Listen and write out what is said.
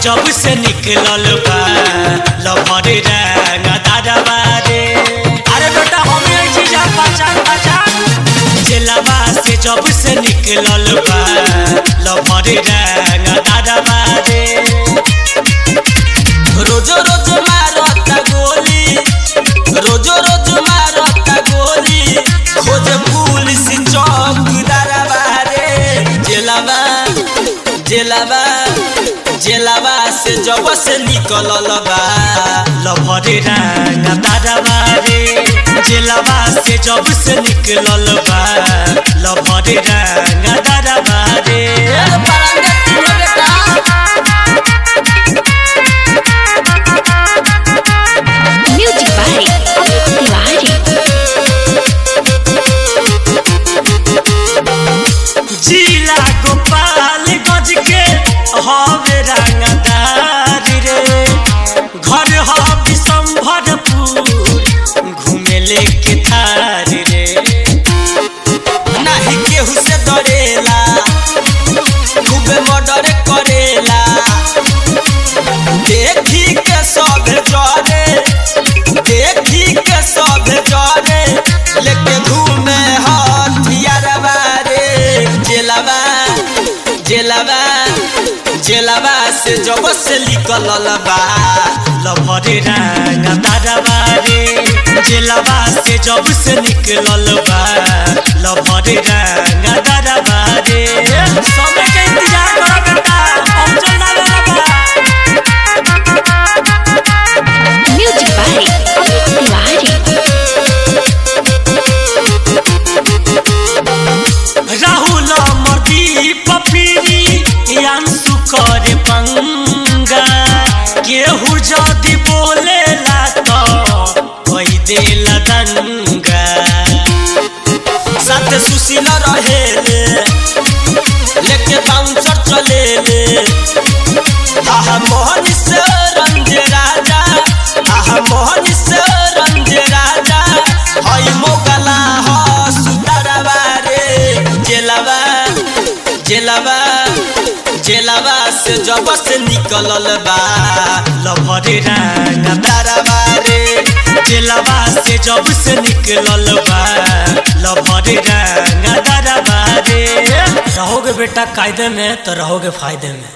जब से निकलल बा लभर रंग दादाबा रे अरे बेटा हमें ऐ चीज पहचान पहचान जेलवा से जब से निकलल बा लभर रंग दादाबा रे रोजो रोज मारता गोली रोजो रोज मारता गोली खोज पुलिस चौकीदारवा रे जेलवा जेलवा जेलवा से जब से निकलल बा लभरे रंग दादाबा रे जेलवा से जब से निकलल बा लभरे रंग दादाबा रे Music by Amit Tiwari. जिला गोपाल गज के हवे रंगदार रे घर हवी संभरपुर घूमे लेके थार रे नाही केहू से डरेला खूबे मर्डर करेला देखी के सब जरे देखी के सब जरे लेके घूमे हथियारवा रे जेलवा जेलवा जेलवा से जब से निकलल बा लभरे रंग दादाबा रे जेलवा से जब से निकलल बा लभरे रंग दादाबा रे समय के इंतजार करो बेटा हम चलना वाला बा Music by Amit Tiwari. Rahul मर्दी पपीरी अंशु करे पंगा केहू जदि बोलेला तो कोई देला दंगा साथ सुशील रहेले लेके बाउंसर चलेले आहा मोहन से रंज राजा आहा मोहन से रंज राजा हई मोगला हो सुतरवा रे जेलवा जेलवा जेलवा से जब से निकलल बा लभरे रंग तारवा रे जेलवा से जब से निकलल बा लभरे रंग तारवा रे रहोगे बेटा कायदे में तो रहोगे फायदे में